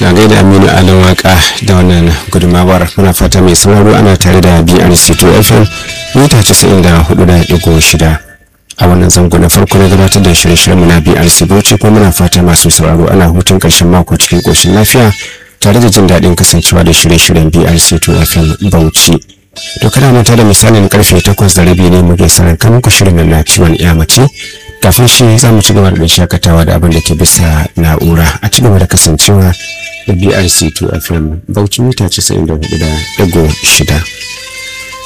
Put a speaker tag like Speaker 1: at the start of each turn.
Speaker 1: a gaida aminu alin waka da wannan gudunmawar muna fata mai sauraro ana tare da brc2 fm mita 94.6 a wannan zango na farko na gabatar da shirye-shiryen na brc bauchi kuma muna fata masu sauraro ana hutun karshen mako cikin koshin lafiya tare da jin daɗin kasancewa da shirye-shiryen brc2 fm bauchi to kana manta da misalin karfe 8 da rabi ne muke sanar kan ku shirin na ciwon iya mace kafin shi za mu ci gaba da shakatawa da abin da ke bisa na'ura a ci gaba da kasancewa da brc2 fm bauchi mita 94.6